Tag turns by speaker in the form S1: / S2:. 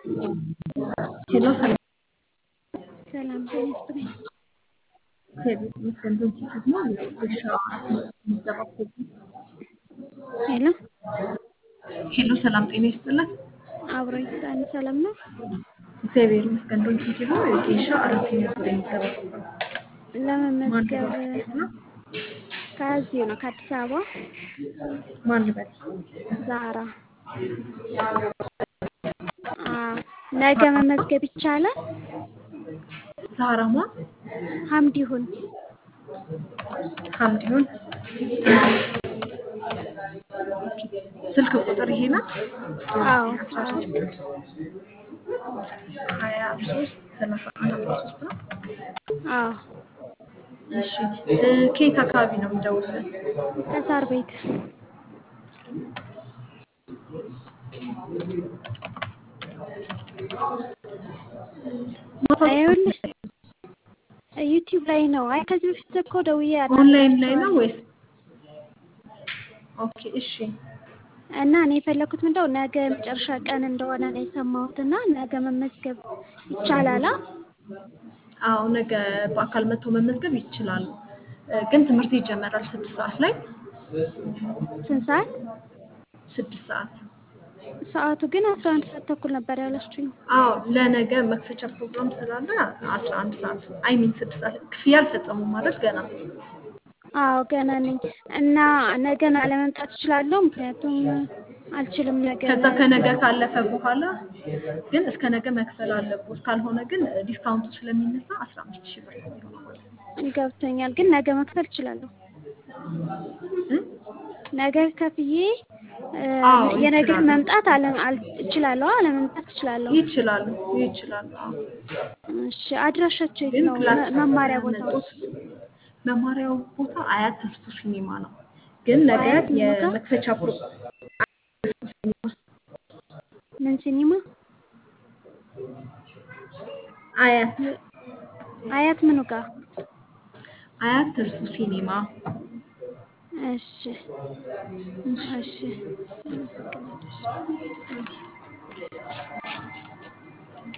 S1: ሄሎ ሰላም
S2: ሰላም ጤና ይስጥልኝ።
S1: እግዚአብሔር ይመስገን። በዚህ ደግሞ የውሻ ምዝገባ ፕሮግራም
S2: ሄሎ
S1: ሄሎ ሰላም ጤና ይስጥልን።
S2: አብሮ ይስጣል። ሰላም ነው።
S1: እግዚአብሔር ይመስገን። ዶንኪ ደግሞ የጌሻ አራተኛ ዙር የምዝገባ ፕሮግራም ማን
S2: ለመመዝገብ
S1: ልበል ነው?
S2: ከዚሁ ነው ከአዲስ አበባ
S1: ማን ልበል?
S2: ዛራ አ ነገ መመዝገብ ይቻላል።
S1: ዛራማ
S2: ሀምድ ይሁን
S1: ሀምዲሁን ስልክ ቁጥር ይሄ ናት።
S2: አዎ
S1: አስራ
S2: አዎ
S1: ሶስት ሀያ ሶስት ሰላሳ አንድ አስራ ሶስት ነው።
S2: አዎ
S1: እሺ እ ከየት አካባቢ ነው የምደውልልን?
S2: ከሳር ቤት ይኸውልሽ ዩቲዩብ ላይ ነው። አይ ከዚህ በፊት እኮ ደውዬ
S1: ኦንላይን ላይ ነው
S2: አናግራቸዋለሁ
S1: ወይስ? ኦኬ እሺ
S2: እና እኔ የፈለኩት ምንድነው ነገ መጨረሻ ቀን እንደሆነ ነው የሰማሁት እና ነገ መመዝገብ ይቻላል። አ?
S1: አዎ ነገ በአካል መጥቶ መመዝገብ ይችላሉ። እ ግን ትምህርት ይጀመራል ስድስት ሰዓት ላይ
S2: ስንት ሰዓት?
S1: ስድስት ሰዓት
S2: ሰዓቱ ግን አስራ አንድ ሰዓት ተኩል ነበር ያለችኝ።
S1: አዎ ለነገ መክፈቻ ፕሮግራም ስላለ አስራ አንድ ሰዓት አይ ሚን ስድስት ሰዓት ክፍያ አልፈጸሙም ማለት ገና
S2: አዎ ገና ነኝ እና ነገን አለመምጣት እችላለሁ። ምክንያቱም አልችልም ነገ
S1: ከዛ ከነገ ካለፈ በኋላ ግን እስከ ነገ መክፈል አለብዎት። ካልሆነ ግን ዲስካውንቱ ስለሚነሳ አስራ አምስት ሺህ ብር ነው የሚሆነው ማለት ነው።
S2: ገብቶኛል። ግን ነገ መክፈል እችላለሁ።
S1: እ?
S2: ነገ ከፍዬ እ፣
S1: አዎ
S2: የነገ
S1: ይችላሉ
S2: መምጣት አለ አል- እችላለሁ። አለመምጣት እችላለሁ።
S1: ይችላሉ ይችላሉ። አዎ
S2: እሺ አድራሻቸው የት
S1: ግን
S2: ነው?
S1: ክላስ
S2: መ- መማሪያ ቦታው
S1: መጡት መማሪያው ቦታ አያት ተስፉ ሲኒማ ነው። ግን ነገ
S2: አያት ምኑ ጋር?
S1: የመክፈቻ ፕሮ
S2: ምን ሲኒማ?
S1: አያት
S2: አያት ምኑ ጋር?
S1: አያት ተስፉ ሲኒማ
S2: እሺ እሺ አመሰግናለሁ።